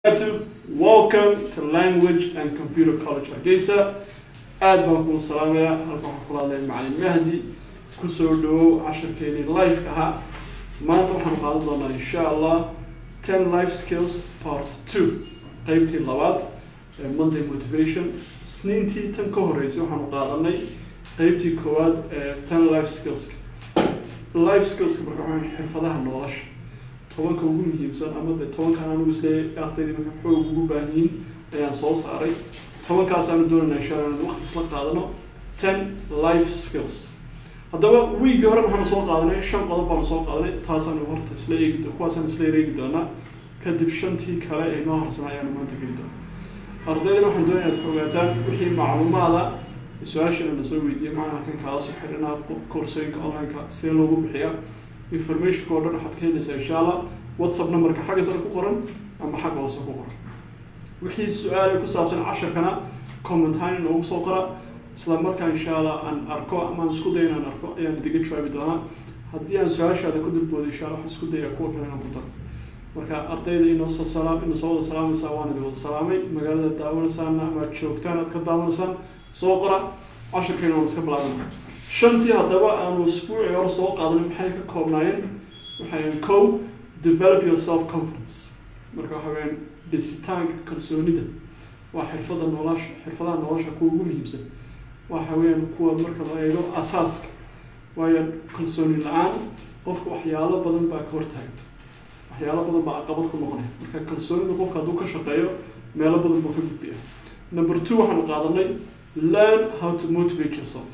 barakatuh. Welcome to Language and Computer College Hargeysa. aad baan kuu salaamayaa halkan waxaan kula hadlay macalin mahdi kusoo dhawow casharkeenii life ahaa maanta waxaan qaadan doonaa insha allah ten life skills part two qeybtii labaad ee monday motivation isniintii tan ka horeysay waxaanu qaadanay qeybtii koowaad ee ten life skillska life skillska marka waxaa weeye xirfadaha nolosha tobanka ugu muhiimsan ama dee tobankan anigu isleeyahay ardayda marka xoog ugu baahan yihiin ayaan soo saaray tobankaasaanu doonayna insha allah inaan waqti isla qaadano ten life skills haddaba wiigii hore waxaanu soo qaadanay shan qodob baanu soo qaadanay taasaanu horta isla eegi do kuwaasaan isla ereegi doonaa kadib shantii kale ee noo harsan ayaanu maanta geli doona ardaydana waxaan doonaya inaad ogaataan wixii macluumaada su-aashana na soo weydiiyay macna halkan kaala soo xirinaa koorsooyinka online-ka sidee loogu bixiyaa informationka oo dhan waxaad ka helaysaa insha allah whatsapp numberka xagga sare ku qoran ama xagga hoose ku qoran wixii su-aale ku saabsan casharkana comment ahaan inoogu soo qora isla markaa insha allah aan arko ama aan isku dayo inaan arko ayaan idiga jawaabi doonaa haddii aan su-aashaada ku dulboodo insha allah waxaan isku dayaa kuwa kale inaan ku daro marka ardayda inoo soo salaam inoo soo wada salaamaysaa waan idin wada salaamay magaalada daawanaysaana ama aad joogtaan aad ka daawanaysaan soo qora casharkeena waan iska bilaabana shantii haddaba aanu isbuucii hore soo qaadanay maxay ka koobnaayeen waxay co develop your self confidence marka waxa weyaan dhisitaanka kalsoonida waa xirfada nolosha xirfadaha nolosha kuwa ugu muhiimsan waxa weeyaan kuwa marka la eego asaaska waayo kalsooni la-aan qofka waxyaalo badan baa ka hortaagan waxyaalo badan baa caqabad ku noqonaya marka kalsoonida qofka hadduu ka shaqeeyo meelo badan buu ka gudbiya number two waxaanu qaadanay learn how to motivate yourself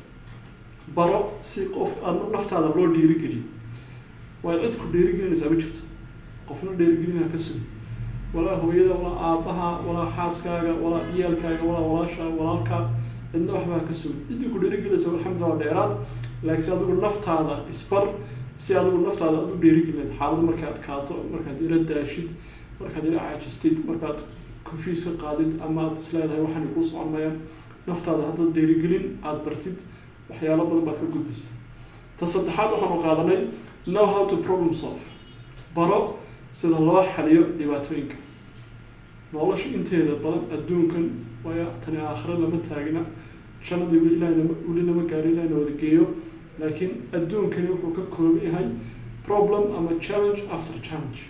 baro si qof aad naftaada loo dhiirigeliyo waayo cid ku dhiirigelinaysaa ma jirto qofna dhiirigelina ka sugi walaa hooyada walaa aabaha walaa xaaskaaga walaa ciyaalkaaga walaa walaasha walaalka cidna waxbaa ka sugi ciddii ku dhiirigelinaysa alxamdulillah dheeraad laakiin si adigu naftaada isbar si adigu naftaada aad u dhiirigelinayd xaalad markaad kaato markaad ila daashid markaad ila caajistid markaad confiis ka qaadid ama aad isleedahay waxaana kuu socon mayaan naftaada haddaad dhiirigelin aada bartid waxyaalo badan baad ka gudbaysa ta saddexaad waxaanu qaadanay know how to problem solve baro sida loo xaliyo dhibaatooyinka nolosha inteeda badan adduunkan waya tani aakhire lama taagina jannadii weli ilahna weli lama gaari ilahna wada geeyo laakiin adduunkani wuxuu ka kooban yahay problem ama challenge after challenge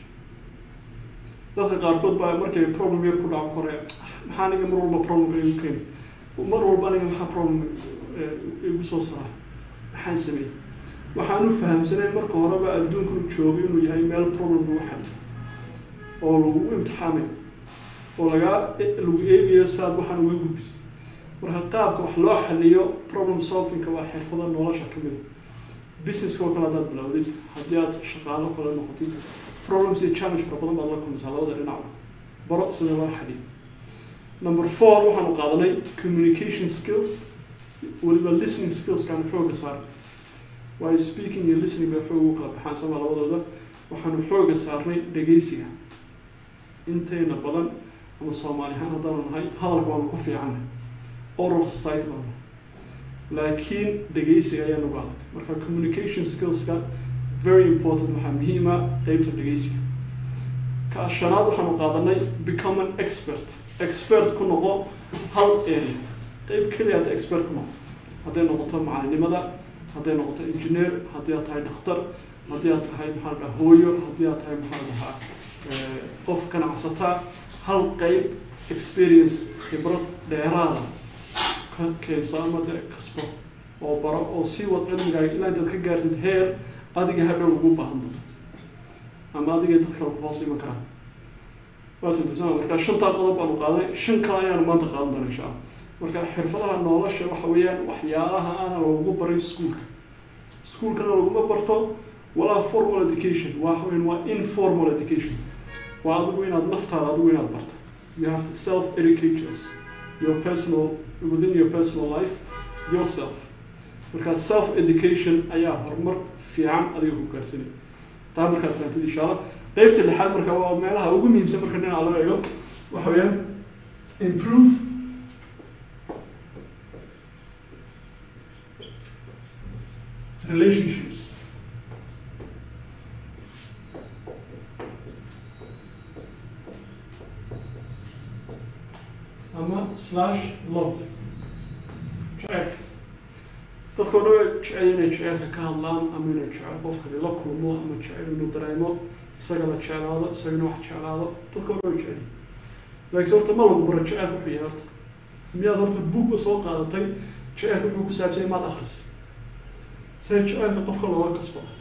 dadka qaarkood baa markay problem yar ku dhaco kore maxaa aniga mar walba problemka igu keeni mar walba aniga maxaa problem igu soo saara maxaan sameeyey waxaanu fahamsanayn marka horeba adduunkanu joogo inuu yahay meel problem lagu xaliyo oo lagu imtixaamayo oo lagaa lagu eegayo saad waxaan uga gudbisa marka qaabka wax loo xaliyo problem solvingka waa xirfada nolosha kamid a businesska oo kale haddaad bilowdid haddii aad shaqaalo kale noqotid problems iyo challenge fara badan baad la kulmaysaa labada dhinacba baro sida loo xaliyo number four waxaanu qaadanay communication skills weliba listening skillskaan xooga saarnay waayo speaking iyo listening bay xoog ugu kala baxaan sooma labadooda waxaanu xooga saarnay dhegeysiga intayna badan ama soomaali ahaan haddaanu nahay hadalka waanu ku fiicanay oral society baanu nahay laakiin dhegeysiga ayaa nagu adag marka communication skillska very important waxaa muhiima qeybta dhegeysiga ka shanaad waxaanu qaadanay become an expert expert ku noqo hal area qeyb keliya hata expert ku noqo hadday noqoto macalinimada hadday noqoto engineer haddii aad tahay dhakhtar haddii aad tahay maxaa la dhaha hooyo haddii aad tahay maxaa la dhahaa qof ganacsataa hal qeyb experience khibrad dheeraada ka keenso ama de kasbo oo baro oo sii wad cilmigaaga ilaa intaad ka gaartid heer adiga hadhow ugu baahan doonto ama adiga dad kale ku hoos iman karaan waatudasama marka shantaa qodob baanu qaadanay shan kale ayaanu maanta qaadan doona insha allah marka xirfadaha nolosha waxa weeyaan waxyaalaha aana lagu baray iskuolka iskuolkana laguma barto walaa formal education waxa weyan waa informal education waa adigu inaad naftaada adigu inaad barta you have to self educate yours your personal within your personal life yourself marka self education ayaa horumar fiican adiga ku gaarsanay taa markaad fahamtid insha allah qeybta lixaad marka waa meelaha ugu muhiimsan marka dhinaca laga eego waxa weeyaan improve relationships ama slash love jaceylka dadka o dhan way jecel inay jaceylka ka hadlaan ama inay jecel qofkani la kulmo ama jecel inuu dareemo isaga la jeclaado isagana wax jeclaado dadka o dhan way jecel laakiin horta ma lagu baro jaceylka wuxuu yahay horta miyaad horta buugba soo qaadatay jaceylka wuxuu ku saabsan maad akris see jaceylka qofka looga kasbado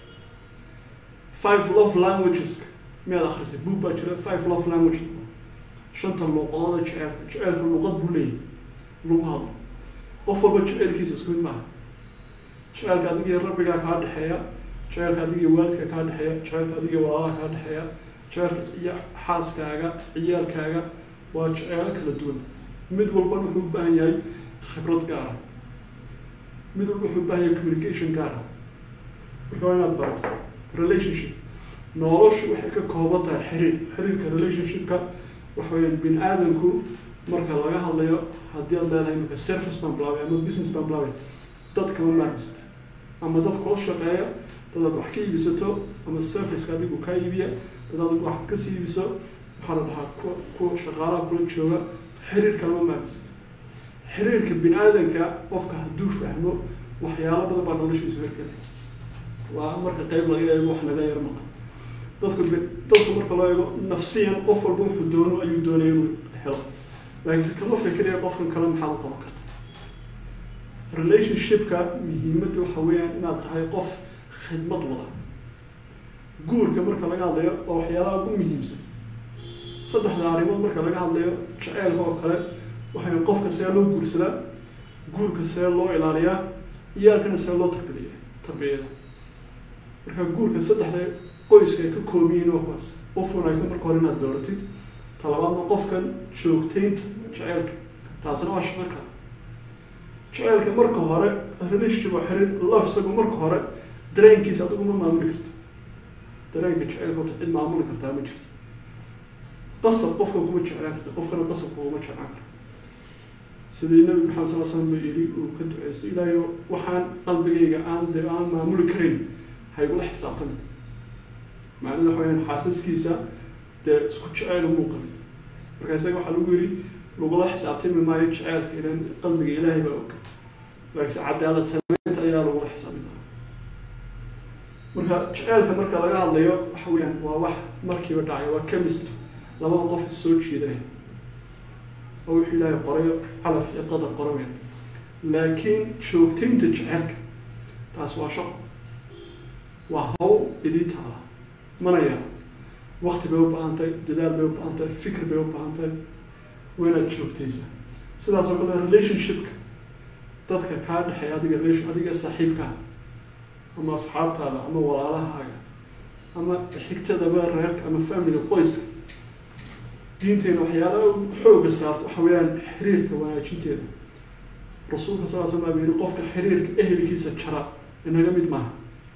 five love languages miyaad akrisay buug baa jira five love language shanta luuqadooda jaceylka jaceylka luuqad buu leeyahy lagu hadlo qof walba jaceylkiisa isku mid maaha jaceylka adigiyo rabbigaa kaa dhexeeya jaceylka adigiyo waalidka kaa dhexeeya jaceylka adigiyo walaalaha kaa dhexeeya jaceylka iyo xaaskaaga ciyaalkaaga waa jaceelo kala duwan mid walbana wuxuu u baahan yahay khibrad gaara mid walba wuxuu u baahan yahay communication gaara marka waa inaad barato relationship noloshu waxay ka kooban tahay xiriir xiriirka relationshipka waxa weyaan bini aadamku marka laga hadlayo haddii aad leedahay marka service baan bilaabay ama business baan bilaabay dad kama maarmist ama dad kula shaqeeya dad aad wax ka iibisato ama serviceka adigu kaa iibiya dad adigu waxaad kasii iibiso waxaa la dhahaa ku ku shaqaalaha kula jooga xiriir kalama maarmist xiriirka bini aadanka qofka hadduu fahmo waxyaalo badan baa noloshiisu hergela waa marka qeyb laga eego wax laga yar maqan dadku dadku marka loo eego nafsiyan qof walba wuxuu doono ayuu doonaya inuu helo laakiinse kama fikiraya qofkan kale maxaad u qaban karta relationshipka muhiimadda waxa weeyaan inaad tahay qof khidmad wada guurka marka laga hadlayo waa waxyaalaha ugu muhiimsan saddexda arrimood marka laga hadlayo jaceylka oo kale waxay qofka see loo guursadaa guurka see loo ilaaliyaa iyaalkana see loo tarbiya tarbiyada marka guurka saddexda qoyska ay ka kooban yihiin waa kuwaas qof wanaagsan marka hore inaad dooratid talabaadna qofkan joogtaynta jaceylka taasina waa shaqo kale jaceylka marka hore relationship waa xiriir love isagu marka hore dareenkiisa adigu ma maamuli karti dareenka jaceylka horta cid maamuli kartaa ma jirto qasab qofka kuma jeclaan karta qofkana qasabka kuma jeclaan kara sidii nabi maxamed sal slam ba yiri uu ka duceysto ilaahay waxaan qalbigayga aan de aan maamuli karin ha igula xisaabtami macnada waxa weyaan xaasaskiisa dee isku jeceyl umuu qabin marka isaga waxaa lagu yiri lagula xisaabtami maayo jeceylka ilan qalbiga ilaahay baa og laakiinse cadaalad sameynta ayaa lagula xisaabtami marka jeceylka marka laga hadlayo waxa weyaan waa wax markiiba dhacay waa chemistry labada qof is soo jiidanaya oo wuxuu ilaahay qorayo calaf iyo qadar qoraweyn laakiin joogtaynta jeceylka taas waa shaqo waa hawl idii taala mana yaro wakti bay u baahan tahay dadaal bay u baahan tahay fikir bay u baahan tahay waa inaad joogtaysa sidaas oo kale relationshipka dadka kaa dhexeeya adiga relation adiga saaxiibkaa ama asxaabtaada ama walaalahaaga ama xigtadaba reerka ama familiga qoyska diinteena waxyaalaha xooga saarto waxa weeyaan xiriirka wanaajinteeda rasuulka sal l slam baa yiri qofka xiriirka ehelkiisa jara inaga mid maaha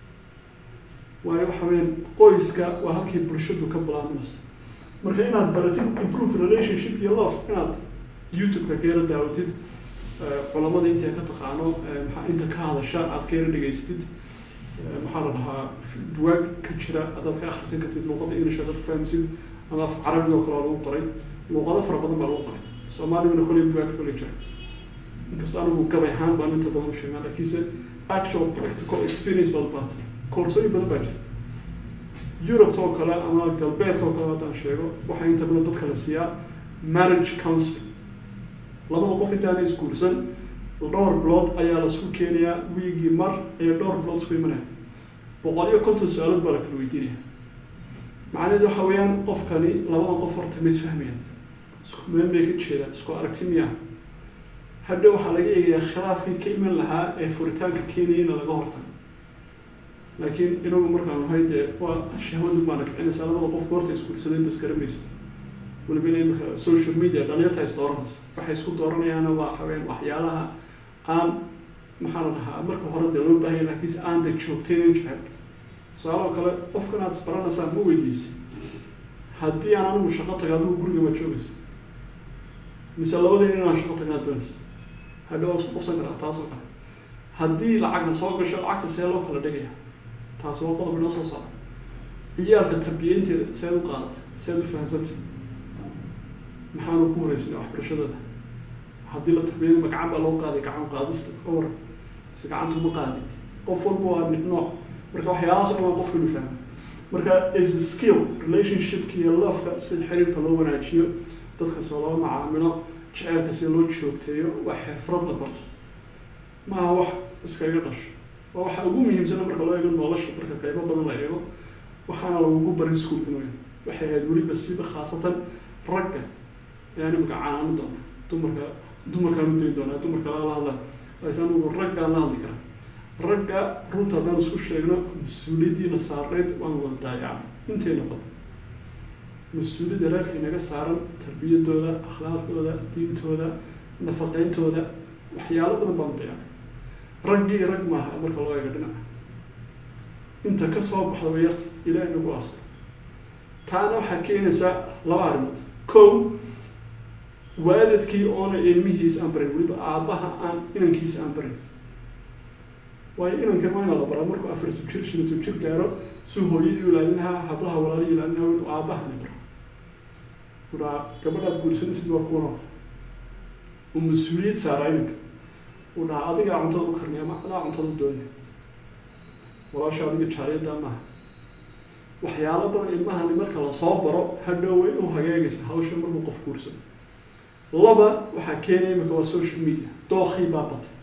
waayo waxa weyaan qoyska waa halkii bulshadu ka bilaabanayso marka inaad baratid improve relationship iyo love inaad youtube-ka keera daawatid culamada inta ka taqaano maa inta ka hadasha aad keera dhegaystid maxaa la dhahaa buwaag ka jira adaad ka akrisan kartid luuqada english adaad ka fahmsid ama af carabi oo kale oo lagu qoray luuqado fara badan baa lagu qoray soomaaligana koley buwaag koley jira inkastoo anigu gabay ahaan baan inta badan u sheegaa lakiinse actual practical experience baad baatay koorsooyin badan baa jira europe oo kale ama galbeedka oo kale haddaan sheego waxaa inta badan dadka la siiyaa marriage counseling labada qof intaana isguursan dhowr bilood ayaa lasku keenayaa wiigii mar ayaa dhowr bilood isku imanaya boqol iyo konton su-aalood baa la kala weydiinaya macnaheedu waxa weeyaan qofkani labadan qof horta ma isfahmayaan isku meel may ka jeedaan isku aragti miya hadha waxaa laga eegayaa khilaafkii ka iman lahaa ee furitaanka keenaya ina laga hortago laakiin inagu markaan nahay dee waa shahwadu baana kicinaysaa labada qofka horta isguursadeen bas garamaysid waliba ina imika social media dhalinyarta is dooranaysa waxay isku dooranayaana waa haween waxyaalaha aan maxaa la dhahaa marka hore dee loo baahanya lakiinse aan de joogtaynan jecelka tusaale oo kale qofkan aad isbaranaysaan ma weydiisa haddii aan anigu shaqo taga adigu guriga ma joogaysa mise labadeen inaan shaqo tagnaa doonaysa hadha waa isku qabsan karaa taas oo kale haddii lacagna soo gasho lacagta see loo kala dhigaya taas waa qodob inoo soo saara ciyaalka tarbiyeynteeda seed u qaadatay seed u fahamsantay maxaanu ku horeysana waxbarashadooda haddii la tarbiyada ma gacan baa loo qaaday gacan qaadista or mise gacantu ma qaadid qof walba waa mid nooc marka waxyaalahaas oo dhan waa qofka inu fahmo marka is a skill relationshipka iyo loveka sida xiriirka loo wanaajiyo dadka soo loo macaamilo jaceylka sida loo joogteeyo waa xirfad la barto maaha wax iskaga dhasho waa waxa ugu muhiimsana marka loo eego nolosha marka qeybo badan la eego waxaana lagugu barin schoolka inuu yahay waxay ahayd weliba siba khaasatan ragga yani imika canaano doona dumarka dumarkaan u dayn doonaa dumarka lala hadla laakiin anugu raggaan la hadli karaa ragga runta haddaan isku sheegno mas-uuliyaddiina saarneyd waan wada daayacna intayna badan mas-uuliyadda reerka inaga saaran tarbiyadooda akhlaaqdooda diintooda nafaqeyntooda waxyaalo badan baan dayacay raggii rag maaha marka loo eego dhinaca inta kasoo baxda way yarta ilaah inagu aso taana waxaa keenaysaa laba arrimood kow waalidkii oona ilmihiis aan barin weliba aabbaha aan inankiisa aan barin waayo inankan waa ina la baraa markuu afartu jir shinato jir gaaro suu hooyadii ilaalin lahaa hablaha walaalihii ilaalin lahaa inuu aabahani baro uraa gabadhaad guursanaysid waa kuwan oo kale uu mas-uuliyad saaraa inanka uu dhahaa adigaa cuntada u karnay ama adaa cuntada u doonaya walaasha adiga jaariyaddaa maaha waxyaalo badan ilmahani marka lasoo baro hadhow way u hagaagaysa hawsha markuu qof guursado laba waxaa keenaya imika waa social media dookii baa batay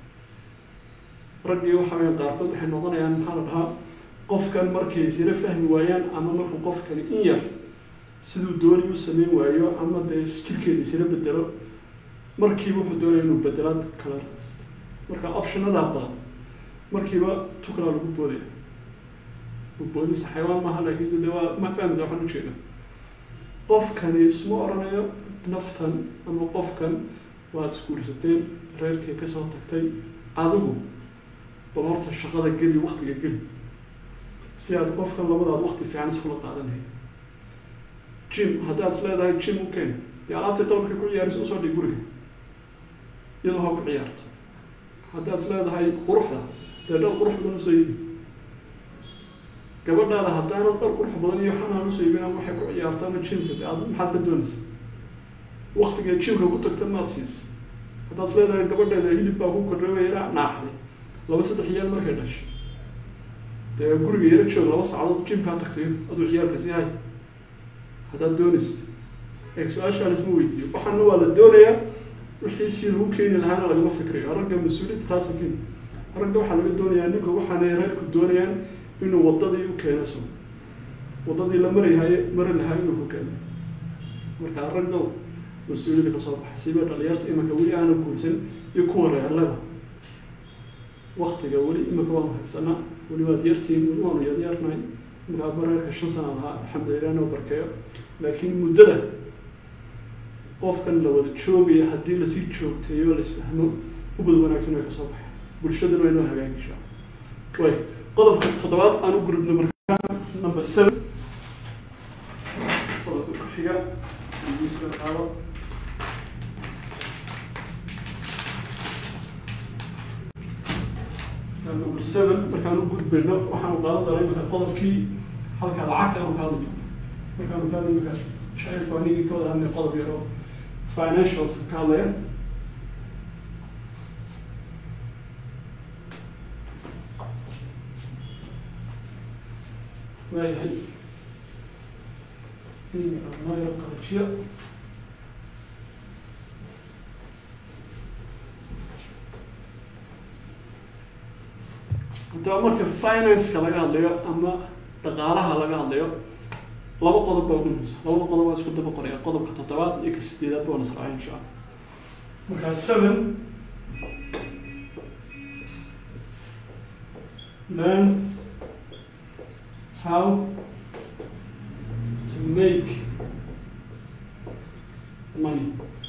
raggii waxa weya qaarkood waxay noqonayaan maxaa la dhahaa qofkan markay isla fahmi waayaan ama markuu qofkani in yar siduu doonay u sameyn waayo ama dee jirkeeda isla bedelo markiiba wuxuu doonaya inuu bedelaad kala raadsato marka optionadaa badan markiiba tukalaa lagu boodaya boodista xayawaan maaha laakiinse de waa ma fahmaysa waxaan ujeeda qofkani isma oranayo naftan ama qofkan waad isguursateen reerkay kasoo tagtay adigu bal horta shaqada geli waktiga geli si aad qofkan labadaad wakti fiican iskula qaadanayo jim haddaad is leedahay jim u keen dee alaabtii qalabka ku ciyaarisa usoo dhig guriga iyadoo ha ku ciyaarto haddaad is leedahay quruxda dee dhal qurux badan usoo iibi gabadhaada haddaanad dhal qurux badan iyo waxaan aan usoo iibin ama waxay ku ciyaarto ama jimka de aad maxaad ka doonaysa waktiga jimka ku tagta maad siisa haddaad is leedahay gabadheeda hilib baa ku kordhaway yaraa naaxday laba saddex iyaal markay dhashay dee guriga yaro joog laba saacadood jimkaa tagtay aduu ciyaalka sii hay haddaad doonaysid ee su-aashaa laisma weydiiyo waxaana waa la doonayaa wixii si lagu keeni lahaana lagama fikrayo ragga mas-uuliyadda taasa keeni ragga waxaa laga doonayaa ninka waxaanay reerku doonayaan inuu wadadii u keeno so wadadii la marihaye mari lahaa inuu hogaamiyo markaa raggow mas-uuliyadda kasoo baxa siba dhalinyarta imanka weli aana guursan iyo kuwa reerleba waktiga weli imika waanu haysanaa weli waad yartiin weli waanu yaryarnahay iminkaa bareerka shan sana lahaa alxamdulilah noo barkeeyo laakiin muddada qofkan la wada joogaya haddii lasii joogteeyo laisfahmo ubad wanaagsan way kasoo baxay bulshadana way noo hagaagishaa way qodobka toddobaad aan u gurubno markaa number seven qodobka ku xiga iiska qaado number seven markaan u gudbayno waxaanu qaadan doonaa imika qodobkii halka lacagta aanu ka hadli doono markaanu ka hadli imika shaciirku anigii ka wada hadlay qodob yar oo financials ka hadlaya waayahay noo yaro qalajiyo haddaba marka financeka laga hadlayo ama dhaqaalaha laga hadlayo laba qodob baa ugu muhiimsan labada qodob waa isku daba qoraya qodobka toddobaad iyo ka sideedaad baa nasraacay insha allah markaa seven learn how to make money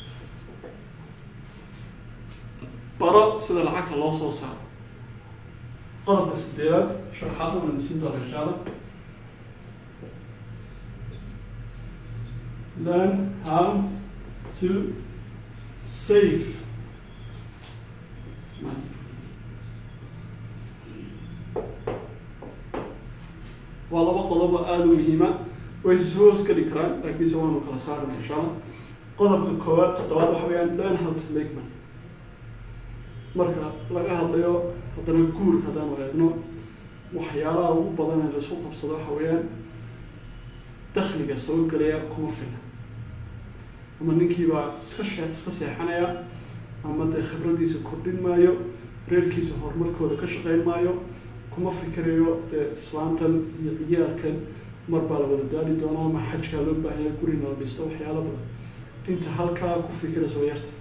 baro sida lacagta loo soo saaro qodobka sideedaad sharxaad waan disin doona insha allah learn how to save money waa laba qodob oo aada u muhiima way is hoos geli karaan laakiinse waanu kala saarna insha allah qodobka koowaad toddobaad waxa weeyaan learn how to make money marka laga hadlayo haddana guur haddaanu eegno waxyaalaha ugu badan ee laisku qabsado waxa weeyaan dakhliga soo gelaya kuma fila ama ninkiibaa iska shee iska seexanaya ama dee khibradiisa kordhin maayo reerkiisa horumarkooda ka shaqeyn maayo kuma fikirayo dee islaantan iyo ciyaalkan mar baa la wada daali doonaa ama xajkaa loo baahaya gurina la dhisto waxyaalo badan inta halkaa ku fikiraysa waa yarta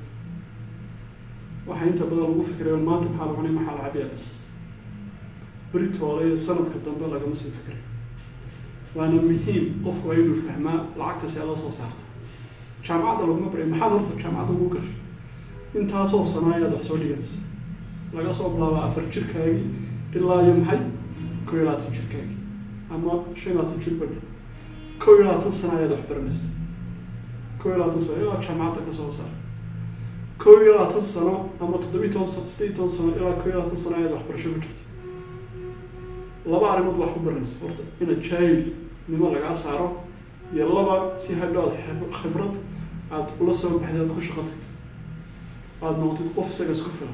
waxaa inta badan lagu fikirayo maanta maxaa la cunay maxaa la cabiyaa bas beritoole iyo sanadka dambe lagama sii fikirayo waana muhiim qofku waa inuu fahmaa lacagta see la soo saarta jaamacadda laguma baray maxaad horta jaamacadda ugu gashay intaasoo sano ayaad wax soo dhiganaysa laga soo bilaaba afar jirkaagii ilaa iyo maxay kow iyo labaatan jirkaagii ama shan iyo labaatan jir badhi kow iyo labaatan sano ayaad wax baranaysa kow iyo labaatan sano ilaa jaamacadda ka soo saar kow iyo labaatan sano ama toddobiyi toban sano siddeed iyo toban sano ilaa kow iyo labaatan sano ayaad waxbarasho ku jirta laba arrimood wax ku baranaysa horta inaad jaahilnimo lagaa saaro iyo laba si hadho aad khibrad aada ula soo baxday aad ku shaqo tagtid aada noqotid qof isaga isku filan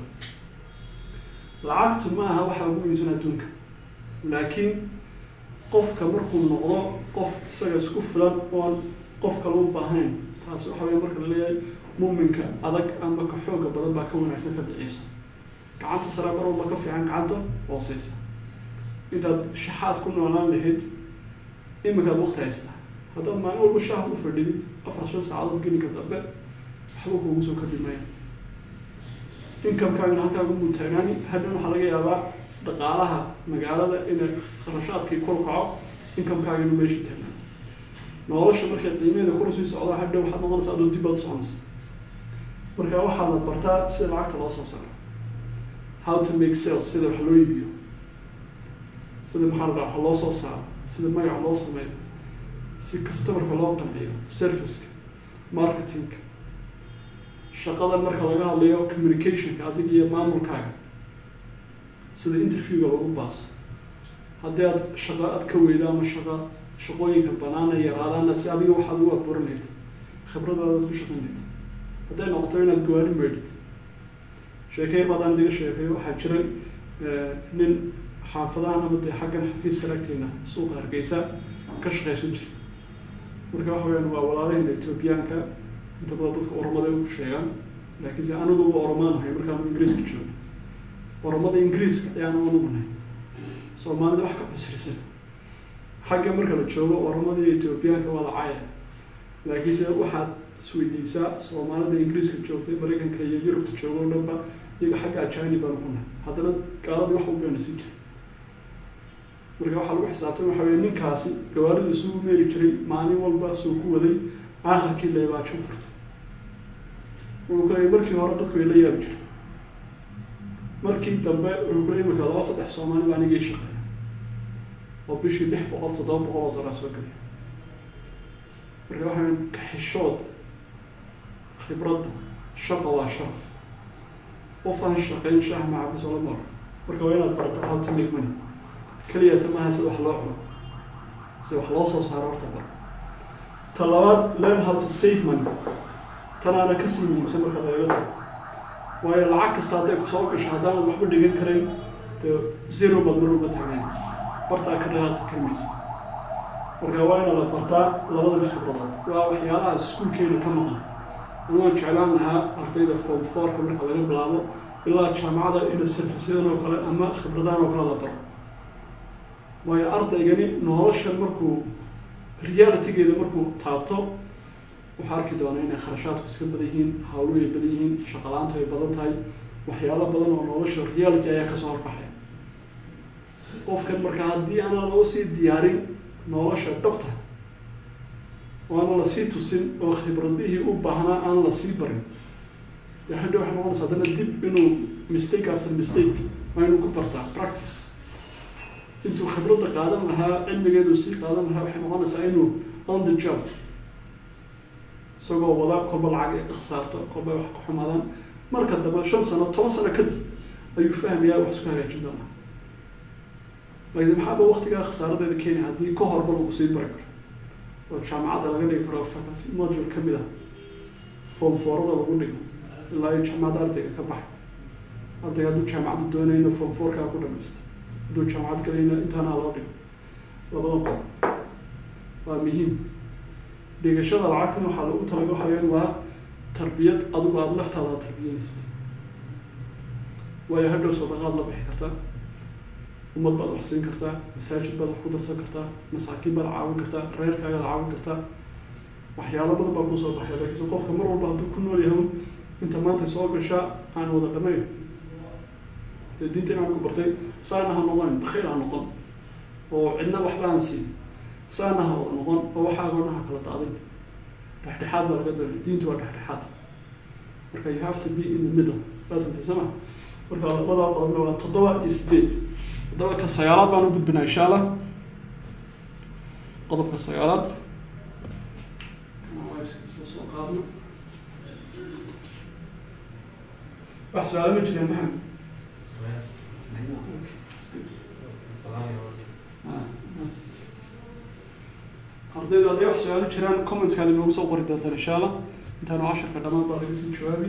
lacagtu ma aha waxaa ugu muhiimsan adduunka laakiin qofka markuu noqdo qof isaga isku filan oon qof kale u baahnayn taasi waxa weya marka la leeyahay muuminka adag ama ka xooga badan baa ka wanaagsan ka daciifsan gacanta sare mar walba ka fiican gacanta hooseysa intaad shaxaad ku noolaan lahayd iminkaad waqti haystaa haddaad maalin walba shaah u fadhidid afar shan saacadood gelinka dambe waxba kuugu soo kordhi maaya inkamkaagana halkaagu mutaanaani hadhan waxaa laga yaabaa dhaqaalaha magaalada inay kharashaadkii kor kaco inkamkaagana meesha taagnaa nolosha markay qiimeeda kor sii socdo hadha waxaad noqonaysa adoo dib baad u soconaysa marka waxaa la bartaa sida lacagta loo soo saaro how to make sales sida wax loo iibiyo sida maxaa la dhaha wax loo soo saaro sida magaca loo sameeyo si customerka loo qanciyo serviceka marketingka shaqadan marka laga hadlayo communicationka adig iyo maamulkaaga sida interviewga lagu baaso haddii aad shaqo aad ka weydo ama shaqa shaqooyinka banaana yaraadaana si adiga waxaad ugu abuuranayd khibradaadaad ku shaqanayd hadday noqoto inaad gawaari meydhid sheekeyr baadaan idiga sheekeeyo waxaa jiray nin xaafadahan ama dee xaggan xafiiska agteena suuqa hargeysa ka shaqaysan jira marka waxa weyaan waa walaalahayna etoobiyaanka inta badan dadka oromada u sheegaan laakiinse anaguba oromaan nahay markaanu ingiriiska joogno oromada ingiriiska ayaanu anugu nahay soomaalida wax ka cusrisan xagga marka la joogo oromada iyo etoobiyaanka waa la caaya laakiinse waxaad isweydiisaa soomaalida ingiriiska joogtay maraykanka iyo yurubta joogo o dhanba iyaga xagga ajani baanu ku nahay haddana gaaladii wax u beenasin jira marka waxaa lagu xisaabtay waxa weye ninkaasi gawaarida isugu meeri jiray maalin walba suu ku waday aakhirkii leebaajo furtay wuxuu kuleeyay markii hore dadku way la yaabi jiray markii dambe wuxuu kuleeyay imika laba saddex soomaali baa anigii shaqeeya oo bishii lix boqol toddoba boqol oo dollar soo geliya marka waxa weye kaxishood khibradda shaqa waa sharaf qofaan shaqayn shaah macabis oo lama oran marka waa inaad barata how to make money keliyata maaha sida wax loo cuno sida wax loo soo saaro horta bar ta labaad learn how to save money tanaana kasii muhiimsan marka lagaga tago waayo lacag kasta hadday kusoo gasho haddaanad waxba dhigan karayn dee zero baad mar walba taagnayn bartaa ka dhaqaaqi karmaysid marka waa ina la bartaa labadaba khibradood waa waxyaalaha iskuulkeena ka maqan anwaan jeclaan lahaa ardayda form fourka marka laga bilaabo ilaa jaamacada ina serviceyadan oo kale ama khibradahan oo kale la baro waayo ardaygani noloshan markuu realitygeeda markuu taabto waxaa arki doonaa inay kharashaadku iska badan yihiin hawluhu ay badan yihiin shaqalaantu ay badan tahay waxyaalo badan oo nolosha reality ayaa kasoo horbaxaya qofkan marka haddii aanan loo sii diyaarin nolosha dhabta oo aanan lasii tusin oo khibradihii u baahnaa aan lasii barin dee hadha waxay noqonaysa haddana dib inuu mistake after mistake waa inuu ku bartaa practice intuu khibradda qaadan lahaa cilmigeedu sii qaadan lahaa waxay noqonaysaa inuu on the job isagoo wada kolba lacag ay khasaarto kolba wax ka xumaadaan marka dambe shan sano toban sano kadib ayuu fahmayaa wax isku hagaajin doonaa laakiin maxaaba waktigaa khasaaradeeda kenya haddii ka horba lagu sii bari karo oo jaamacadda laga dhigi karo faculty module kamid ah form foorada lagu dhigo ilaa iyo jaamacadda ardayga ka baxay ardayga hadduu jaamacadda doonayna form fourkaa ku dhamaysta hadduu jaamacad galayna intaana loo dhigo labada qodob waa muhiim dhigashada lacagtan waxaa lagu talaga waxa weeyaan waa tarbiyad adigu aada laftaada tarbiyanaysid waayo hadhow sadaqaad la bixi kartaa ummad baad wax siin kartaa masaajid baad wax ku darsan kartaa masaakiin baad caawin kartaa reerkaagaad caawin kartaa waxyaalo badan baa kusoo baxay laakiinse qofka mar walba hadduu ku nool yahay inta maanta soo gashaa aan wada dhamayn dee diinta inaan ku bartay saana ha noqon bakhiil ha noqon oo cidna waxba aan siin saana ha wada noqon oo waxaagoona ha kala daadin dhexdhexaad baa laga doonaya diintu waa dhexdhexaad marka you have to be in the middle waad fahantay soo ma marka labadaa qodobna waa toddoba iyo sideed toddoba ka sagaalaad baan u gudbinaa insha allah qodobka sagaalaad soo qaadno wax su-aalo ma jireen maxamed ardayda hadday wax su-aalo jiraan commentskaada inoogu soo qori doontaan insha allah intaanu casharka dhammaan baa laga sii jawaabi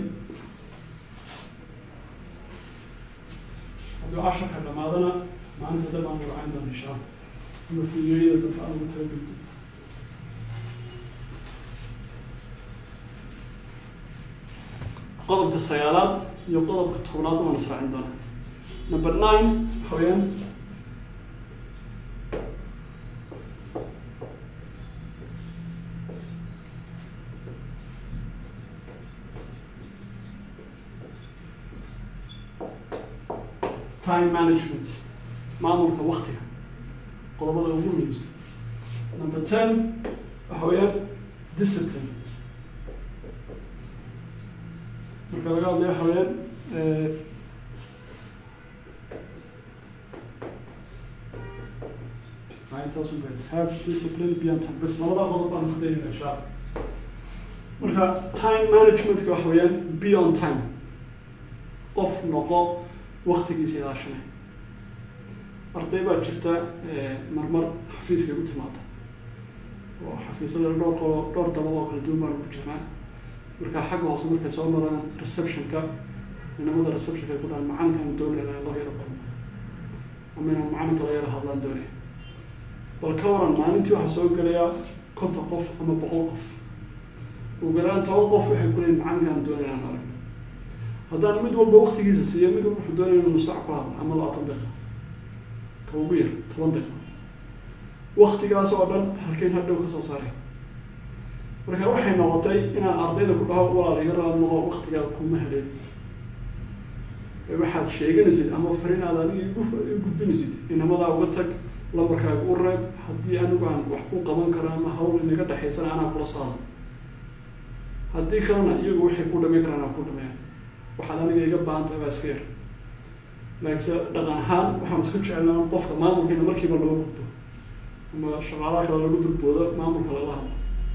hadduu casharka dhamaadana maalinta dab aan wadacayn doona insha allah ama fuuyeeyada dabka aan ugu talagelin qodobka sagaalaad iyo qodobka tobnaad waan israacin doonaa number nine waxa weeyaan time management maamulka waktiga qodobada ugu muhiimsan number ten waxa weeyaan discipline marka laga hadlayo waxa weeyaan intaasu have discipline beyond time bas labada qodob baan ku daynayna insha allah marka time managementka waxa weeyaan be on time qof noqo waktigiisa ilaashanay arday baa jirta marmar xafiiska u timaada oo xafiisyada dhowr qo dhowr dabad oo kala duwan baan ku jirnaa marka xagga hoose markay soo maraan receptionka inamada receptionka ay ku dhahaan macalinkaan doonayna loo yaro kulmo ama inaan macalinka la yaro hadlaan doonaya bal ka waran maalintii waxaa soo gelaya konton qof ama boqol qof ugu yaraan toban qof waxay ku leeyihin macalinkaan doonayna aan aragno haddaan mid walba waktigiisa siiyo mid walba wuxuu doonaya inuu saac ku hadla ama labaatan daqiiqa ka ugu yar toban daqiiqa waktigaas oo dhan halkeyn hadhow kasoo saaray marka waxay noqotay inaan ardayda ku dhaho walaal iga raali noqo waktigaa kuma heleen waxaad sheeganaysid ama farin aad adiga igu gudbinaysid inamadaa uga tag lambarkaaga u reeb haddii anigu aan wax ku qaban karo ama hawl inaga dhexaysana anaa kula saado haddii kalena iyagu waxay ku dhamayn karaan aa ku dhameeyaan waxaad aniga iga baahan tahay baa iska yar laakiinse dhaqan ahaan waxaan isku jecelnaa qofka maamulkiina markiiba loo gudbo ama shaqaalaha kale lagu durboodo maamulka lala hadlo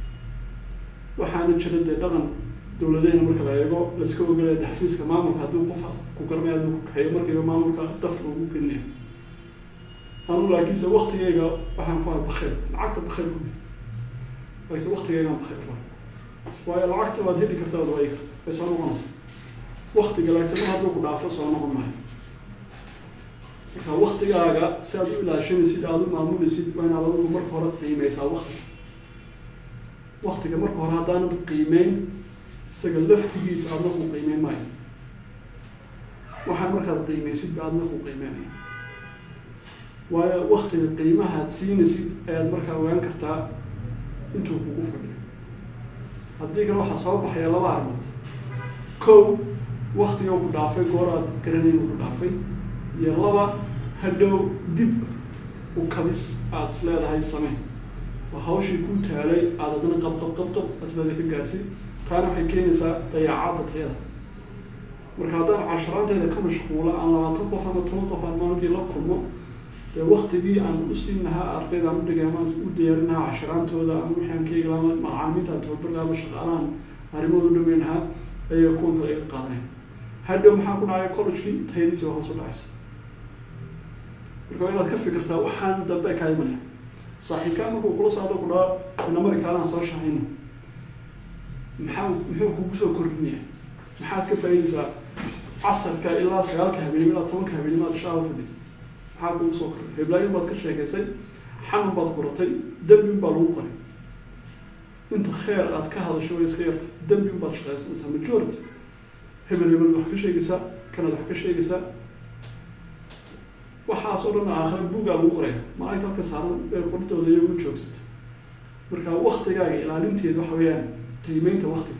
waxaana jira dee dhaqan dawladeyna marka la eego laiska ogolaya de xafiiska maamulka hadduu qof ku garmay aduu ku kaxeeyo markiiba maamulka daf loogu gelinaya anu laakiinse waktigeyga waxaan ku hay bakeyl lacagta bakeyl ku laakiinse waktigeygaan bakeyl ku waayo lacagta waad heli karta waad waayi karta way soo noqonaysa waktiga laakiinse mar hadduu ku dhaafo soo noqon maayo marka waktigaaga si aad u ilaashanaysid aada u maamulaysid waa inaad adigu marka hore qiimeysaa waktiga waktiga marka hore haddaanad qiimeyn isaga laftigiisa aadna ku qiimeyn maayo waxaan markaad qiimeysid ba aadna ku qiimeynaya waayo waktiga qiimahaad siinaysid ayaad markaa ogaan kartaa intuu kugu fadhiyo haddii kale waxaa soo baxaya laba arrimood kow waktiga ku dhaafay goor aad garanayn ku dhaafay iyo laba hadhow dib u kabis aada is leedahay samey oo hawshii ku taalay aada adna qab qab qab qab asbaada ka gaarsid taana waxay keenaysaa dayaacadda tayada marka haddaan casharaanteeda ka mashquula aan labaatan qof ama toban qof aan maalintii la kulmo dee waktigii aan u siin lahaa ardayda aan udhigay ama u diyaarin lahaa casharaantooda ama wixii aan ka eegi lahaa macaalimiinta aan tababar lahaa ama shaqaalahan arrimahooda u dhameyn lahaa ayaga kuwan kale iga qaadanaya hadhow maxaa ku dhacaya collegekii tayadiisa waa hoos u dhacaysa marka waa inaad ka fikirtaa waxaan dambe kaa imanaya saaxiibkaa markuu kula socdo ku dhaha inamari kaalahan soo shahayno maxaa muxuu kugu soo kordhinaya maxaad ka faaidaysaa casarka ilaa sagaalka habeenimo ilaa tobanka habeenimo aad shaaba fadhitid maxaa kugu soo koray heblaayin baad ka sheekaysay xanun baad kuratay dembin baa lagu qoray inta kheer aad ka hadasho way iska yarta dembin baad shaqaysanaysaa majority hebel hebel wax ka sheegaysaa kanaad wax ka sheegaysaa waxaas oo dhan aakhira bugaa lagu qoraya maalinta halka saaran ee qordooda iyo ugu joogsato marka waktigaaga ilaalinteeda waxa weeyaan qiimeynta waktiga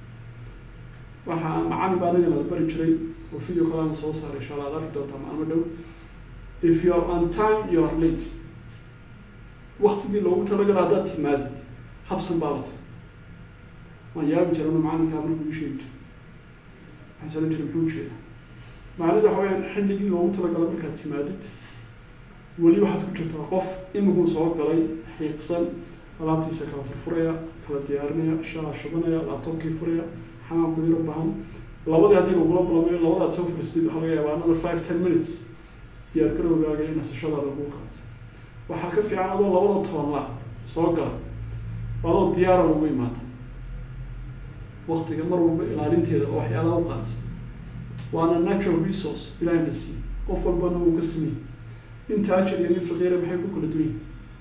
waxaa macalin baa anaga nala bari jiray oo video kalaama soo saaray insha allah ad arki doontaa maalmo dhow if you are on time you are late waktigii loogu talagala haddaad timaadid habsan baabata waan yaabi jirana macalinkaa markuu ii sheegi jiray waxaan sala jiray muxuu ujeeda macnida waxa weyaan xilligii loogu talagalo markaad timaadid weli waxaad ku jirtaa qof imikuu soo galay xiiqsan alaabtiisa kala furfuraya kala diyaarinaya shaha shubanaya laabtobkii furaya xamaamku yaro bahan labadii haddii lagula balamayo labadaad soo furistid waxaa laga yaabaa another five ten minutes diyaar garowgaaga in nasashadaada lagu qaato waxaa ka fiican adoo labada toban la soo gala adoo diyaara lagu imaada waktiga mar walba ilaalinteeda oo waxyaalaha u qaadsa waana natural resource ilahina siiy qof walbana uu ka sameeyey in taajir iyo nin faqiira maxay ku kala duwan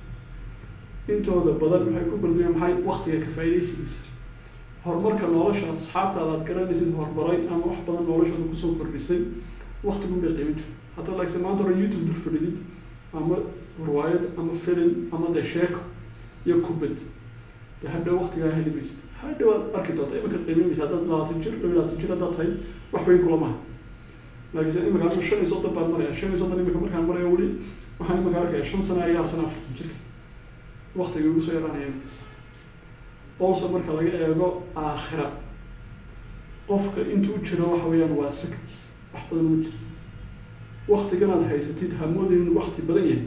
intooda badan maxay ku kala duwan maxay waktiga ka faaidaysigiisa horumarka nolosha asxaabtaada aad garanaysid horumaray ama wax badan noloshooda kusoo kordhisay waktigun bay qiimin jira haddaad lagse maanta hore youtube dul fadhidid ama riwaayad ama film ama de sheeko iyo kubad de hadhow waktigaa heli maysid hadhow aad arki doonta imika qiimin maysa haddaad labaatan jir laba labaatan jir haddaad tahay wax weyn kula maha laakiinse imika anu shan iyo soddon baan maraya shan iyo soddon imika markaan maraya weli waxaan imika arkaya shan sana ayaa sana afartan jirka waktiga igu soo yaraanaya imika also marka laga eego aakhira qofka intuu jiro waxa weeyaan waa sect wax badan uma jiro waktiganaad haysatid hamoodin inuu wakti badan yahay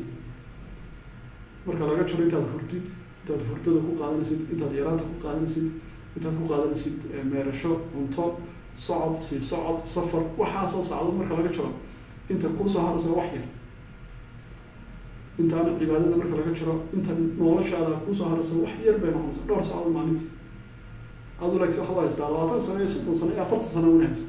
marka laga jiro intaad hurdid intaad hurdada ku qaadanaysid intaad yaraanta ku qaadanaysid intaad ku qaadanaysid meerasho cunto socod sii socod safar waxaasoo sacdo marka laga jiro inta kuusoo harayso wax yar intaan cibaadada marka laga jiro inta noloshaada kuusoo haraysa wax yar bay noqonaysa dhowr socod maalintii adu laakiin waxaad u haystaa labaatan sano iyo soddon sano iyo afartan sano una haysta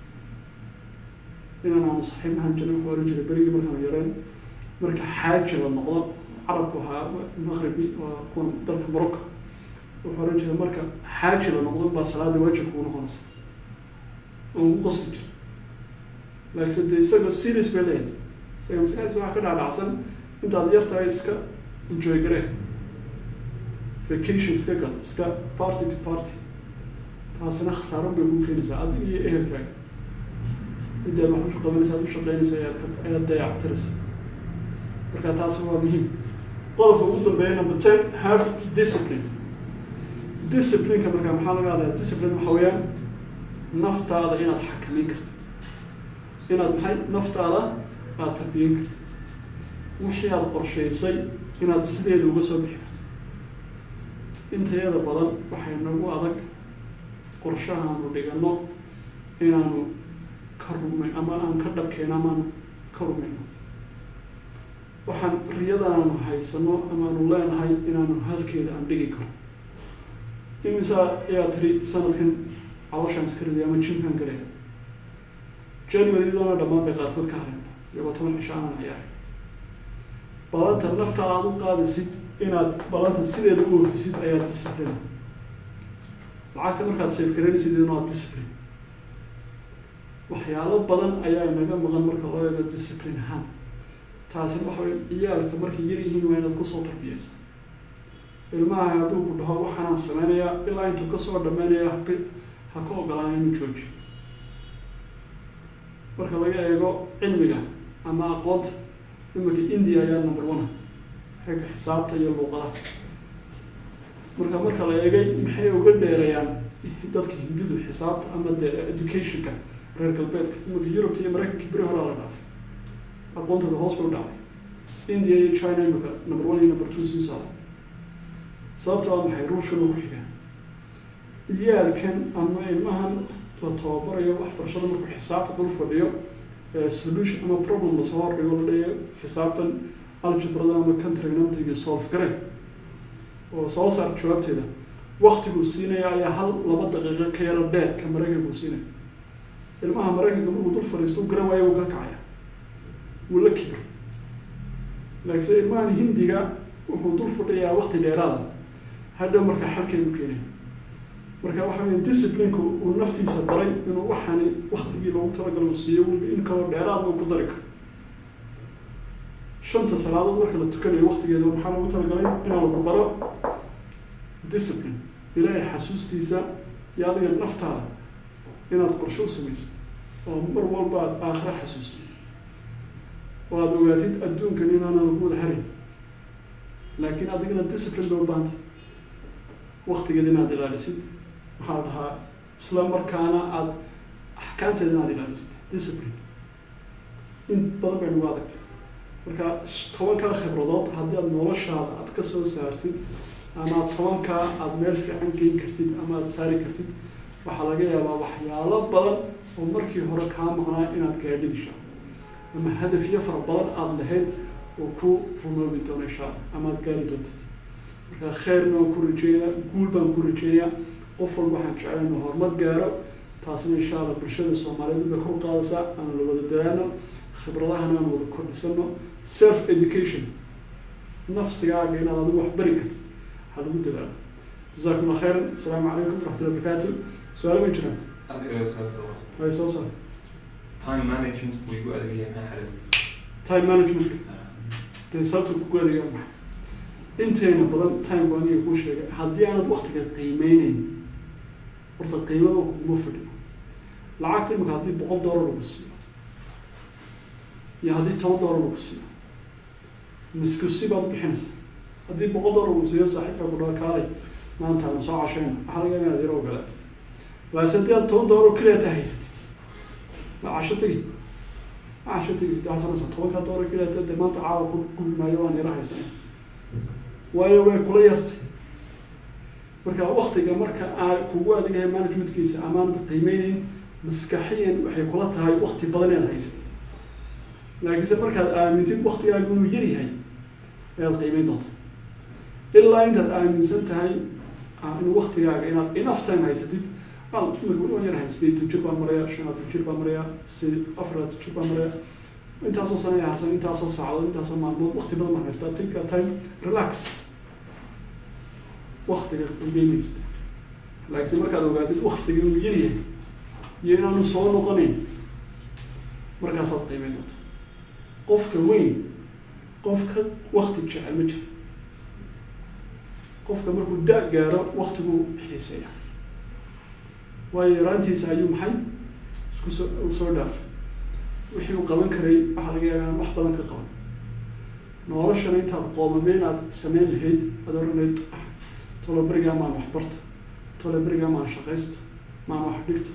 inaan aanu saxiib ahaan jirin wuxuu oran jiray berigii markaanu yareen marka xaaji la noqdo carabku ahaa maqribi waa kuwan dalka morocco wuxuu oran jiray marka xaaji la noqdo baa salaada waajib kugu noqonaysa oo ugu qosli jira laakiinse dee isagoo serious bay leeyahay isaga maskaxdiisa waxaa ka dhaadhacsan intaad yar tahay iska enjoy garee vacation iska gal iska party to party taasina khasaaro bay kuu keenaysaa adiga iyo ehelkaaga midaad wax usha qabanaysa ad ushaqeynaysa ayaad ka ayaad dayactiraysa marka taasi waa muhiim qodobka ugu dambeeya number ten have discipline disciplineka marka maxaa laga hadlaya discipline waxa weeyaan naftaada inaad xakameyn kartid inaad maxay naftaada aada tarbiyeyn kartid wixii aada qorshaysay inaad sideeda uga soo bixi kartid intayada badan waxay nagu adag qorshahaanu dhigano inaanu ka rumay ama aan ka dhabkeyno amaanu ka rumayno waxaan riyadaanu haysano amaanu leenahay inaanu halkeeda aan dhigi karo imisa ayaa tiri sanadkan calooshaan iska riday ama jimkaan galay january iyadoona dhammaan bay qaarkood ka hareen iyagoo toban cisho aanan ciyaaray balanta naftaada aada u qaadisid inaad balanta sideeda u oofisid ayaa discipline lacagta markaad safe garanaysid iyadana waa discipline waxyaalo badan ayaa inaga maqan marka loo eego discipline ahaan taasina waxa wey ciyaalka markay yar yihiin waa inaad kusoo tarbiyeysa ilmaha hadduu ku dhaho waxaanaan sameynayaa ilaa intuu kasoo dhameynaya hak ha ka ogolaan inuu jooji marka laga eego cilmiga ama aqoonta iminka india ayaa number one xagga xisaabta iyo luuqadaha marka marka la eegay maxay uga dheerayaan dadka hindidu xisaabta ama de educationka reer galbeedka iminka yurubta iyo maraykanka beri horaa la dhaafay aqoontooda hoos bay u dhacday india iyo china imika number one iyo number two sii socda sababto a maxay ruushkan oo ku xigaan iyaalkan ama ilmahan la tababarayo waxbarashada markuu xisaabta dul fadhiyo solution ama problem lasoo hordhigo la dhayo xisaabtan algebrada ama countrygnamtiga solve gare oo soo saar jawaabteeda waktiguu siinaya ayaa hal laba daqiiqo ka yaro dheer ka maraykankuu siinaya ilmaha maraykanka markuu dul fadhiisto u garan waayo wuu ka kacaya wuu la kibir laakiinse ilmahan hindiga wuxuu dul fadhiyaa waqti dheeraada hadhow markaa xalkeedu keenay marka waxa weya disciplineka uu naftiisa baray inuu waxani waktigii loogu talagalo uu siiyo weliba in kaloo dheeraad uu ku dari karo shanta salaadood marka la tukanayo waktigeeda waxaa loogu talagalay inaa lagu baro discipline ilaahay xasuustiisa iyo adiga naftaada inaad qorsho u samaysad oo mar walba aad aakhira xasuustid oo aada ogaatid adduunkan inaana lagu wada harin laakiin adigana discipline bay u baahantay waktigeeda inaad ilaalisid maxaa la dhahaa isla markaana aada axkaamteeda inaad ilaalisid discipline in badan bay nagu adagtay marka tobankaa khibradood haddii aada noloshaada aada ka soo saartid ama aad tobankaa aada meel fiican geyn kartid ama aada saari kartid waxaa laga yaabaa waxyaalo badan oo markii hore kaa maqnaa inaad gaadhid insha alla ama hadafyo fara badan aada lahayd oo ku rumoobi doono insha alla ama aada gaari doontid marka kheyrna waan ku rajeynayaa guul baan ku rajeynayaa qof walba waxaan jeclay inuu horumar gaaro taasna insha allah bulshada soomaaliyeed bay kor qaadaysaa aan la wada dadaano khibradahana aan wada kordhisano self education nafsigaaga inaad adigu wax bari kartid waxaa lagu dadaalo jazakum allah khayran asalaamu calaykum waraxmatullahi wabarakaatu su-aalo ma jiraan adiga soo soo hay soo saar time management buu igu adeegaya maxaa xalay time managementka dee sababta kugu adeegaa maxay inteena badan time baa aniga kuu sheegay haddii aanad waktiga qiimeyneyn horta qiimada kuguma fadhiyo lacagta imika haddii boqol doolar lagu siiyo iyo haddii toban doolar lagu siiyo miskusi baad bixinaysa haddii boqol doolar lagu siiyo saaxiibka ku dhaha kaalay maanta aan soo cashayna waxaa laga yaabaa inaad yaro ogolaatid laakiin haddii aad toban doolar oo keliya ta haysatid ma casho tegi ma casho tegi waxaa sanaysa tobankaa doolar keliya ta dee maanta caawa ku gubi maayo waan yaro haysanay waayo way kula yartay marka waktiga marka aa kugu adegahay managementkiisa amaanad qiimeyneyn maskaxiyan waxay kula tahay wakti badan inaad haysatid laakiinse markaad aamintid waktigaaga inuu yar yahay ayaad qiimeyn doonta ilaa intaad aaminsan tahay in waktigaaga inaad enough time haysatid al imika weli waan yar hay sideetan jir baan maraya shanaatan jir baan maraya si afaraatan jir baan maraya intaasoo sanaya harsan intaasoo saacadood intaasoo maalmood wakti badan baan haystaa take that time relax waktiga qiimeynaysta laakiinse markaad ogaatid waktiga inuu yar yahay iyo inaanu soo noqonayn markaasaad qiimeyn doonta qofka weyn qof ka wakti jecel ma jiro qofka markuu da- gaaro waktiguu xiiseeya waayo yaraantiisa ayuu maxay isku soo u soo dhaafay wixii uu qaban karay waxaa laga yaabaa inaan wax badan ka qaban noloshana intaad qoomameen aad sameyn lahayd aad oranayd ah tolo berigaa maan wax barto tolo berigaa maan shaqaysto maan wax dhigto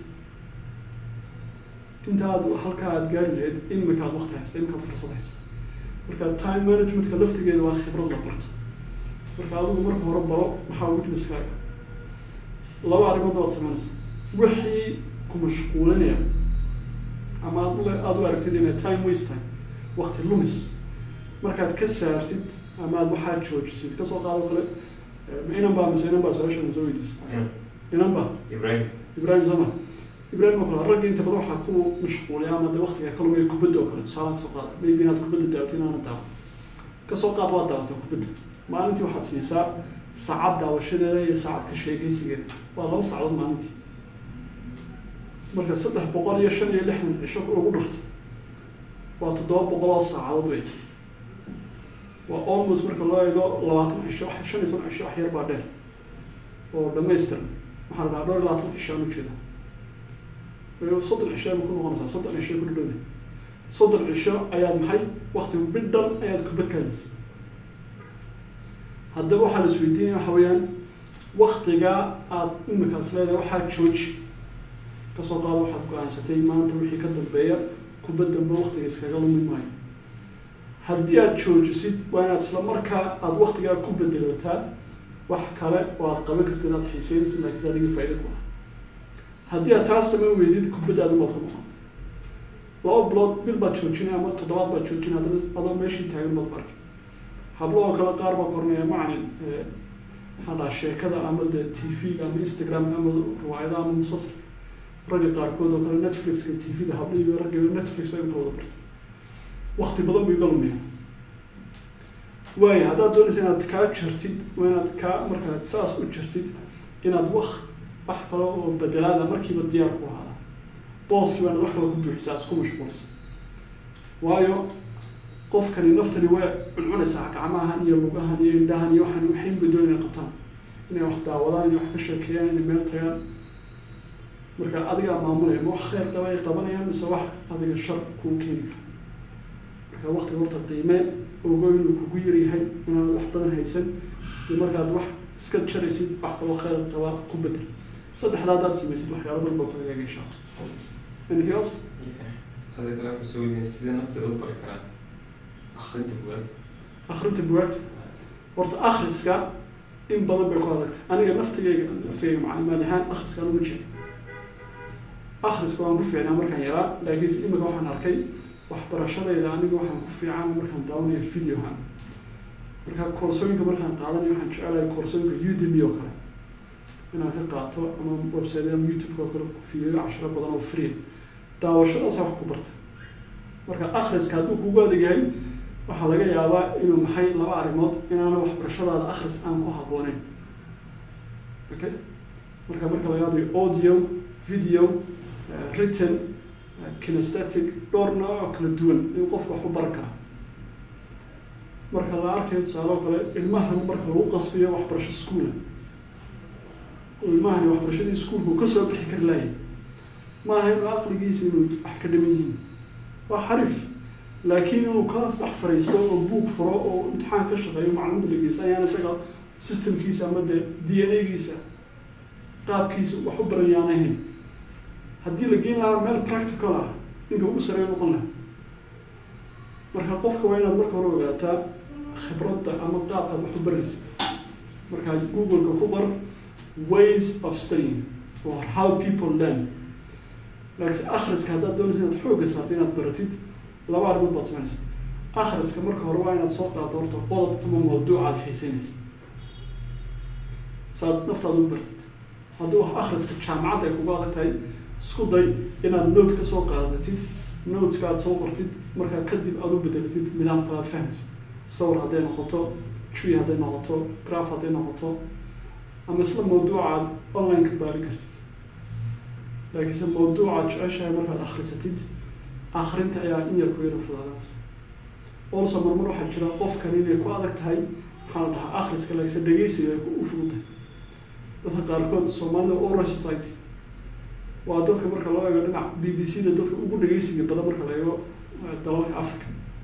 intaad halkaa aad gaari lahayd imika aad wakti haysta imika aad fursad haysta marka time managementka laftigeeda waa khibrad la barto marka adigu marka hore baro maxaa weaknesskaaga laba arrimoodna waad sameynaysa wixii ku mashquulinaya ama aad ule aada u aragtid inay time waste tahay wakti lumis markaad ka saartid ama aad waxaa joojisid kasoo qaado kale ma inan baa mise inan baa su-aashan soo weydiis inan baa ibrahim ibrahim soma ibrahim oo kale ragga inta badan waxaa ku mashquuliya ama de waktiga ka lumaya kubadda oo kale tusaalaha kasoo qaada maybe inaad kubadda daawato inaana daawan kasoo qaad waad daawato kubadda maalintii waxaad siisaa saacad daawashadeeda iyo saacad ka sheekaysigeeda waa laba saacadood maalintii marka saddex boqol iyo shan iyo lixdan cisho lagu dhufto waa toddoba boqol oo saacadood wey waa almost marka loo eego labaatan cisho wax shan iyo toban cisho wax yar baa dheer oo dhamaystiran waxaa la dhahaa dhowr iyo labaatan cisho aan ujeeda soddon cisho ayba ku noqonaysaa soddon cisho ku dhadhowda soddon cisho ayaad maxay waktigu bidhan ayaad kubad kaadis haddaba waxaa la isweydiinaya waxa weeyaan waktiga aad imikaas leedahay waxaa jooji kasoo qaado waxaad go-aansatay maanta wixii ka dambeeya kubad dambe waktiga iskaga lumi maayo haddii aad joojisid waa inaad isla markaa aada waktigaa ku bedelataa wax kale oo aad qaban kartid aad xiiseynaysid laakiinse adiga faaida ku ah haddii aad taas samayn weydid kubadda adigu waad ka noqon laba bilood bil baad joojinay ama toddobaad baad joojinay haddana adoo meeshii taagan baad ku arkay hablo oo kale qaar baa kornaya macalin maxaa dhaha sheekada ama de t v-ga ama instagram ama riwaayada ama musalsalka ragga qaarkood oo kale netflixka tvda habdhiibi ragga netflix baa imka wada bartay wakti badan buu iga lumiya waayo haddaad doonaysa inaad kaa jartid waa inaad kaa markaad saas u jartid inaad wak wax kale oo bedelaada markiiba diyaar ku ahaada booskii baa inaad wax kale ku buuxisaa isku mashquulisa waayo qofkani naftani way cuncunaysaa gacmahan iyo lugahan iyo indhahan iyo waxaan waxayn bay doon inay qabtaan inay wax daawadaan iyo wax ka sheekeeyaan inay meel tagaan marka adigaa maamulaya ma wax kheyr qaba ay qabanayaan mise wax adiga shar kuu keeni kara marka waktiga horta qiime ogo inuu kugu yaryahay inaad wax badan haysan iyo markaad wax iska jaraysid wax kaloo kheyr qaba ku bedel saddexdaa haddaad samaysid waxyaalo badan baa ku hagaaga insha allah anything else هذا كلام مسوي سيدي نفط الأوبر كلام أخرت بوقت akrinta bugaagta horta akhriska in badan bay ku adagtay aniga naftigayga naftigayga macalimaad ahaan akhriska anuma jecel akhriska waan ku fiicnaa markaan yaraa laakiinse imika waxaan arkay waxbarashadayda aniga waxaan ku fiican markaan daawanaya videohan marka koorsooyinka markaan qaadanayo waxaan jecelahay koorsooyinka udemy oo kale inaan ka qaato ama website ama youtube-ka oo kale ku fiiriyo cashiro badan oo free daawashadaasa wax ku barta marka akhriska hadduu kugu adag yahay waxaa laga yaabaa inuu maxay laba arrimood inaana waxbarashadaada akhris aan ku habbooneyn okay marka marka laga hadlayo audio video uh, written uh, kinesthetic dhowr nooc oo kala duwan in qofku wax u baran kara marka la arkayo tusaale oo kale ilmahan marka lagu qasbiyo waxbarasho schoola oo ilmahani waxbarashadii iskuolku kasoo bixi kari laayay maaha inuu aqligiisa inuu wax ka dhiman yihiin waa xarif laakiin inuu ka wax fariisto oo buug furo oo imtixaan ka shaqeeyo macluumada dhegeysta ayaan isaga systemkiisa ama dee d n a-giisa qaabkiisa wax u baran yaan ahayn haddii la geyn lahaa meel practical ah ninka ugu sareeyo noqon laha marka qofka waa inaad marka hore ogaataa khibradda ama qaabkaad wax u baraysid marka google-ka ku qor ways of studying or how people learn laakiinse akhriska haddaad doonaysa inaad xoogga saarta inaad baratid laba arrimood baad samaysa akhriska marka hore waa inaad soo qaado horta qodob ama mawduuc aad xiiseynaysid saaad naftaada u bartid hadduu akhriska jaamacadda ay kugu adag tahay isku day inaad note ka soo qaadatid noteska aad soo qortid markaa kadib aad u bedelatid nidaam kale aad fahmaysid sawir hadday noqoto tree hadday noqoto graph hadday noqoto ama isla mawduuca aad online ka baari kartid laakiinse mawduucaad jeceshahay markaad akhrisatid akrinta ayaa in yar ku yara fudaadaas also marmar waxaa jira qofkan inay ku adag tahay waxaa la dhahaa akhriska laakiinse dhegeysiga ay u fududahay dadka qaarkood soomaalida oral society waa dadka marka loo eego dhinac b b c da dadka ugu dhegeysiga badan marka la eego dalalka africa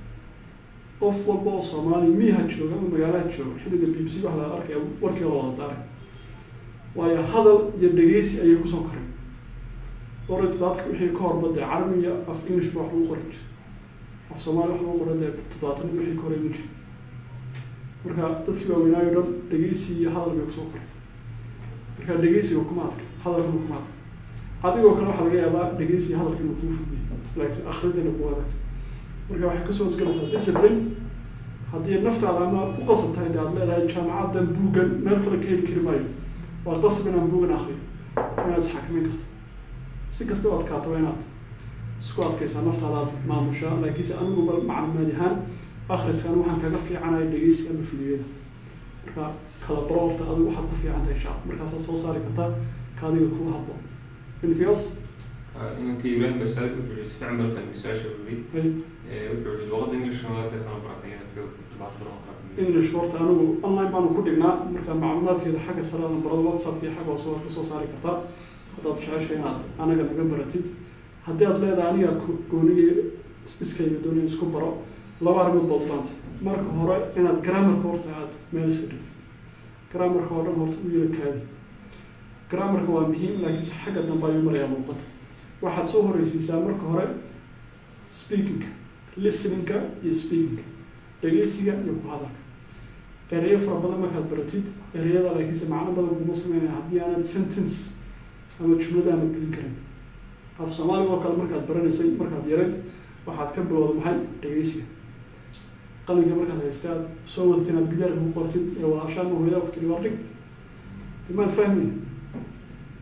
qof walba oo soomaali miyaha jooga ama magaalaha jooga xilliga b b c waxa la arkaya warkii la wada daaray waayo hadal iyo dhegeysi ayay kusoo koray orit dadka wixii ka horba dee carabi iyo af english ba wax lagu qoran jira af soomaali wax lagu qoran dee toddobaatan wixii ka horay ma jira marka dadkii waaweynaayo dhan dhegeysi iyo hadal bay kusoo koray marka dhegeysiga kuma adka hadalkana kuma adka adigoo kale waxaa laga yaabaa dhegeysi iyo hadalka inuu kuu fudiyo laakiin akhrintana kuu adagta marka waxay kasoo hosgelaysaa discipline haddii naftaada ama ku qasab tahay de aad leedahay jaamacaddan buugan meel kale ka heli kari maayo waa qasab inaan buugan akriyo inaad isxakamin karto si kasta u adkaato waa inaad isku adkaysaa naftaada aad maamushaa laakiinse aniguba maclumaad ahaan akhriskan waxaan kaga fiicanaya dhegeysiga ama fidyada marka kala baro horta adigu waxaad ku fiican tahay shaab markaasaad soo saari kartaa ka adiga kuu habboon anything else إنك إبراهيم بسأل وحول استفع من فهم سؤال شبابي وحول اللغة الإنجليزية ما تسمع بركة وحول بعض بركة english horta anigu online baanu ku dhignaa marka macluumaadkeeda xagga sarada barada whatsapp iyo xagga hoose waad kasoo saari kartaa haddaad jeceshay inaad anaga naga baratid haddii aad leedahay aniga goonigii iskayga doonaya isku baro laba arrimood baad baanta marka hore inaad grammarka horta aad meel iska dhigtid grammarka oo dhan horta u yara kaadi grammarka waa muhiim laakiinse xagga dambe ayuu marayaa luuqada waxaad soo horeysiisaa marka hore speakingka listeningka iyo speakingka dhegeysiga iyo ku hadalka ereyo fara badan markaad baratid ereyada laakiinse macno badan kuma sameynaya haddii aanad sentence ama jumlada aanad gelin karin af soomaaliga oo kale markaad baranaysay markaad yareyd waxaad ka bilowda maxay dhegeysiga qalinka markaad haysta aad soo wadatid inaad gidaarka ku qortid ee walaashaan hooyada ku tiri waa dhig dimaad fahmi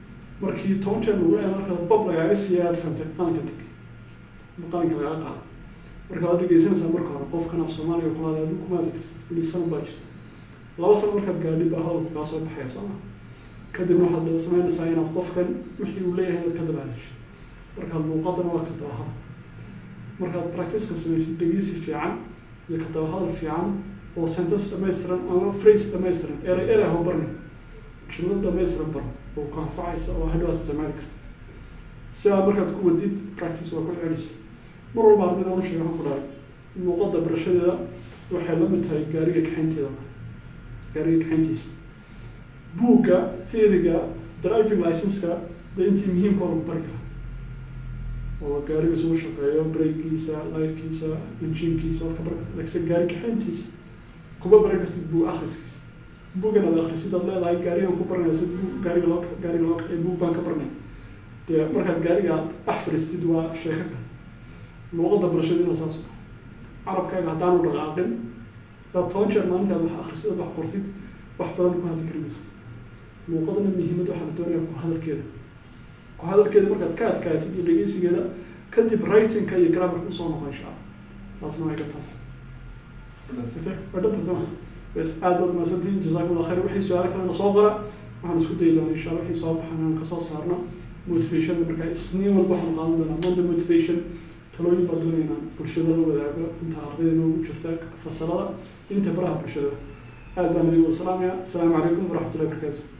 markii toban jeer lagu ee marka bob lagaaga siiya aad fahantay qalinka dhig ama qalinka lagaaga qaado marka waad dhegeysanaysaa marka hore qofkan af soomaaliga kulaada adigu kumaadi kartid weli sana baa jirta laba sano markaad gaadhid baa hadalku kaa soo baxaya soo ma kadibna waxaad samaynaysaa inaad qofkan wixii uu leeyahay inaad ka daba hadashid marka luuqadana waa ka daba hadal markaad practice-ka samaysid dhegeysi fiican iyo ka daba hadal fiican oo sentence dhammaystiran ama phrase dhammaystiran erey erey ha barni jumlad dhammaystiran baro oo ku anfacaysa oo hadhow aad isticmaali kartid sidaa markaad ku wadid practice waa ku celis mar walba ardayda anu sheega waxaan ku dhahay luuqadda barashadeeda waxay la mid tahay gaariga kaxaynteeda gaariga kaxayntiisa buugga theoryga driving license-ka dee intii muhiimka oo lagu bari kara oo gaariga suu shaqeeyo breakiisa layrkiisa injinkiisa waad ka bari kartid laakiinse gaari kaxayntiisa kuma baran kartid buug akhriskiisa buuggan aad akhrisid aad leedahay gaarigan ku baranaya si buug gaariga loo gaariga loo kaxeeyo buug baan ka baranay dee markaad gaariga aad dhex fadhiistid waa sheeko kale luuqadda barashadiina saas oo carabkaaga haddaanu dhaqaaqin hadaad toban jeer maalintaad wax akhrisid wax qortid wax badan ku hadli kari maysid luuqadana muhiimad waxaa la doonaya ku hadalkeeda ku hadalkeeda markaad ka adkaatid iyo dhegeysigeeda kadib writingka iyo grammarka usoo noqo insha allah taasna way ka tahay waa dhanta soma bes aad baad mahadsantihin jazakum allah khayr wixii su-aalo kalena soo qora waxaan isku dayi doonaa insha allah wixii soo baxan inaan kasoo saarno motivation marka isniin walba waxaan qaadan doonaa monday motivation talooyin baa doonaya inaan bulshada la wadaago inta ardayda noogu jirta fasalada inta baraha bulshada aad baan nabiga salaamaya asalaamu calaykum waraxmatullahi wabarakatu